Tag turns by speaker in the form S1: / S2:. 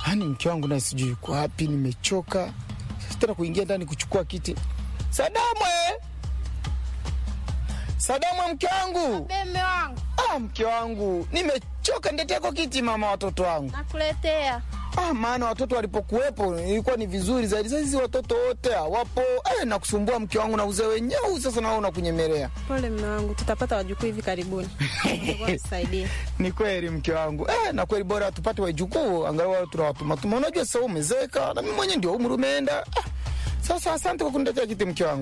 S1: Yaani mke wangu naye sijui yuko wapi, nimechoka tena kuingia ndani kuchukua kiti. Sadamwe, Sadamwe, mke wangu.
S2: Beme wangu
S1: Ah, mke wangu, nimechoka. Nileteko kiti mama, watoto wangu.
S2: nakuletea.
S1: Ah, maana watoto walipokuwepo ilikuwa ni vizuri zaidi. Sasa hizi watoto wote hawapo, eh, na kusumbua mke wangu na uzee wenyewe. Sasa nao unakunyemelea.
S3: Pole mme wangu, tutapata wajukuu hivi karibuni. Tusaidie.
S1: Ni kweli mke wangu eh, na kweli bora tupate wajukuu angalau tunawatuma tuma. Unajua sasa umezeka na mimi mwenyewe ndio umri umeenda. Ah, sasa asante kwa kuniletea kiti mke wangu.